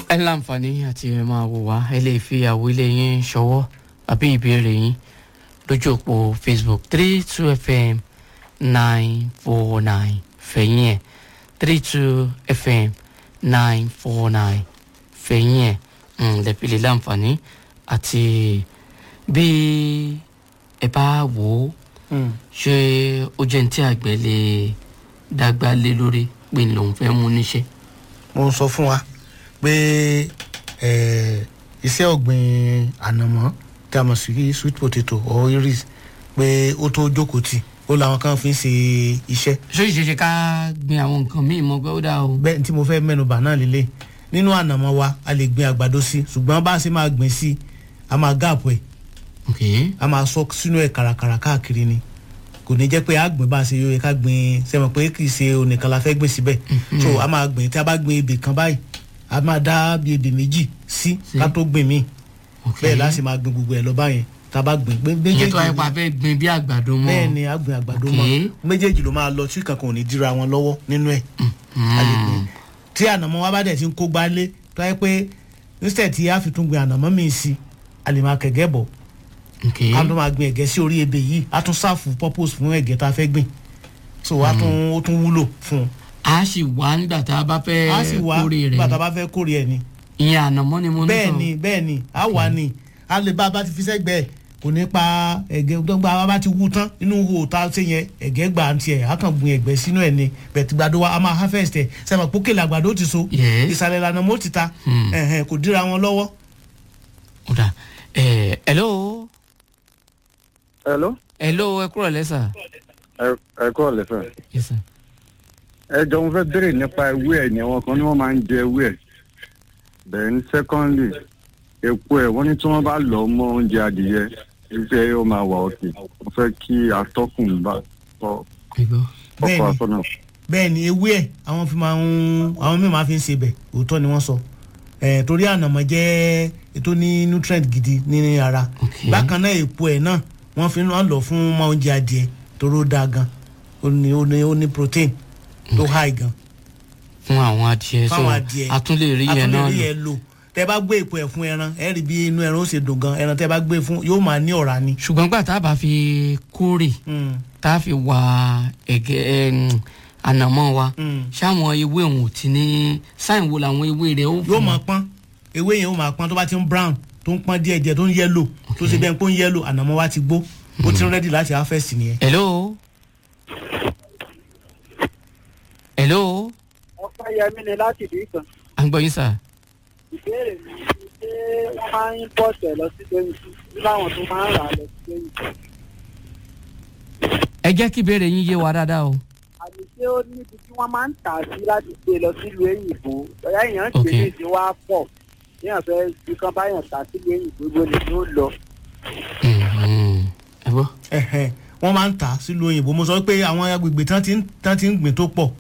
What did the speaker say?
ẹ láǹfààní àti ẹ máa wò wá ẹ lè fi àwílé yín ṣọwọ́ àbí ìbéèrè yín lójú òpó facebook three two fm nine four nine fẹ̀yìn ẹ̀ three two fm nine four nine fẹ̀yìn ẹ̀ lẹ́pẹ̀lẹ́ láǹfààní àti bí ẹ bá wò ó ṣé ó jẹ́ ní tí àgbẹ̀ lè dágbà lé lórí pé lòun fẹ́ mú níṣẹ́. mo ń sọ fún wa pé eh, iṣẹ́ ọ̀gbìn ànàmọ́ tí a mọ̀ sí sweet potato or iris pé ó tó jókòó tì ó làwọn kan fi ń ṣe iṣẹ́ ṣé ìṣeṣe ká gbin àwọn nǹkan míì mọ́ pé ó dáa o. bẹ́ẹ̀ tí mo fẹ́ mẹ́nuba náà lélẹ̀ nínú ànàmọ́ wa a lè gbin àgbàdo sí ṣùgbọ́n bá a ṣe máa gbìn sí a máa gáàpù ẹ̀ ok a máa sọ sínú ẹ̀ kàràkàrà káàkiri ni kò ní jẹ́ pé a gbìn bá a ṣe yóò yẹ ká gbìn sẹ́wọ̀n pé kì í ṣe onìkan la fẹ́ gbìn síbẹ̀ so a máa gbìn tí a bá gbìn ebè kan báyìí a máa dá bí ebè méjì sí ká tó gbìn míì ok bẹ́ẹ̀ láti máa gbìn gbogbo ẹ̀ lọ báyẹn tá a bá gbìn gbé ìyẹn tó wáyé méjèèjì pa fẹ́ gbin bí àgbàdo mọ́. bẹ́ẹ̀ ni a gbìn àgbàdo Ok. mọ́ méjèèjì ló máa lọ tí kankan ò ní dira wọn lọ́wọ́ nínú ẹ̀ a lè gbìn tí ànàmọ́ wa bá dẹ̀ ti ń kó gbálé tó yẹ pé instead tí a fi tún gbìn ànàmọ́ míì sí a lè máa kẹ̀gẹ́ bọ̀ ok a tún máa gbìn ẹ̀gẹ́ sí orí ebè yìí a tún sáàfù purpose fún ẹ̀gẹ́ tá a fẹ́ gbìn so a tún ó tún wúlò fún un a sì wá nígbà tá a bá fẹ́ a sì wá kórè rẹ̀ bàtà bá fẹ́ kórè ẹ̀ ni ìyẹn ànàmọ́ ni mo ní bẹ́ẹ̀ sọ. ni bẹ́ẹ̀ ni a wà ní a lè bá a bá ti fi sẹ́gbẹ̀ẹ́ kò ní pa ẹ̀gẹ́ tó gba a bá ti wú tán inú wo tá a ṣe yẹn ẹ̀gẹ́ gbà ń tiẹ̀ a kàn gbìn ẹ̀gbẹ́ sínú ẹ̀ ni bẹ̀tì gbàdo wa a máa harvest ẹ̀ sẹ́mi pókè làgbàdo ti so Yes. ìsàlẹ̀ ìlànà mo ti ta Hmm. ẹ̀hẹ̀n, kò díra wọn lọ́wọ́. ó dà ẹ hello hello hello ẹ kúrò lẹ́sà. ẹ ẹ kọ́ lẹ́fẹ̀. yes sir. ẹ jọ mo fẹ́ béèrè nípa ewé ẹ̀ ní àwọn kan ní wọ́n máa ń jẹ ewé ẹ̀ then secondly epo ẹ̀ wọ́n ní tí wọ́n bá lọ mọ́ oúnjẹ adìyẹ iṣẹ́ ó máa wà òkè mo fẹ́ kí atọ́kùn bá ọ ẹgbọ́. ọkọ̀ Bẹ́ẹ̀ni. àtọ́nà. bẹ́ẹ̀ ni ewé ẹ̀ àwọn fi máa ń àwọn míì máa fi ń ṣe bẹ̀ òótọ́ ni wọ́n sọ ẹ̀ torí ànàmọ́ jẹ́ ètò ní nutrient gidi ní ara Ok. bákan náà èpo ẹ̀ náà wọ́n fi ń lọ fún mọ́ oúnjẹ adìẹ toró dáa gan ó ní ó ní ó ní protein tó high gan fún àwọn adìẹ so fáwọn adìẹ a tún lè rí yẹn náà rí lò. yẹn lò tẹ bá gbé èpo ẹ̀ fún ẹran ẹ rí bí inú ẹran ó ṣe dùn gan ẹran tẹ bá gbé fún yóò máa ní ọ̀rá ni. ṣùgbọ́n gbà tá a bá fi kórè Mm, tá a fi wá ẹ̀gẹ́ ẹ̀, ànàmọ́ wa mm. ṣáwọn ewé òun ò ti ní sáìn wo làwọn ewé rẹ̀ ó yóò máa pọ́n ewé yẹn ó máa pọ́n tó bá ti ń brown tó ń pọ́n díẹ̀ díẹ̀ tó ń yẹ́lò tó ṣe bẹ́ẹ̀ pé ó ń yẹ́lò ànàmọ́ wa ti gbó ó ti ń rẹ́dì láti harvest nìyẹn. hello hello ọpẹ́ yẹmí ni láti ìdí kan à ń gbọ́ yín sà. ìbéèrè mi ni ṣé wọ́n máa ń pọ̀tẹ̀ lọ sí lóyún sí láwọn tó máa ń rà á lọ sí lóyún ẹ jẹ́ kí ìbéèrè yín yé wa dáadáa o. àmì ṣé ó níbi tí wọ́n máa ń tà sí láti gbé lọ sílùú èyìnbó ọ̀yá èèyàn ń Ok. tẹ̀lé ìdí wá pọ̀ èèyàn fẹ́ fi kan báyàn tà sílùú èyìnbó gbogbo lè ní ó lọ. Mhm. ẹ gbọ́. Ẹ̀hẹ̀, wọ́n máa ń tà á sílùú òyìnbó mo sọ pé àwọn agbègbè tán ti ń tán ti ń gbìn tó pọ̀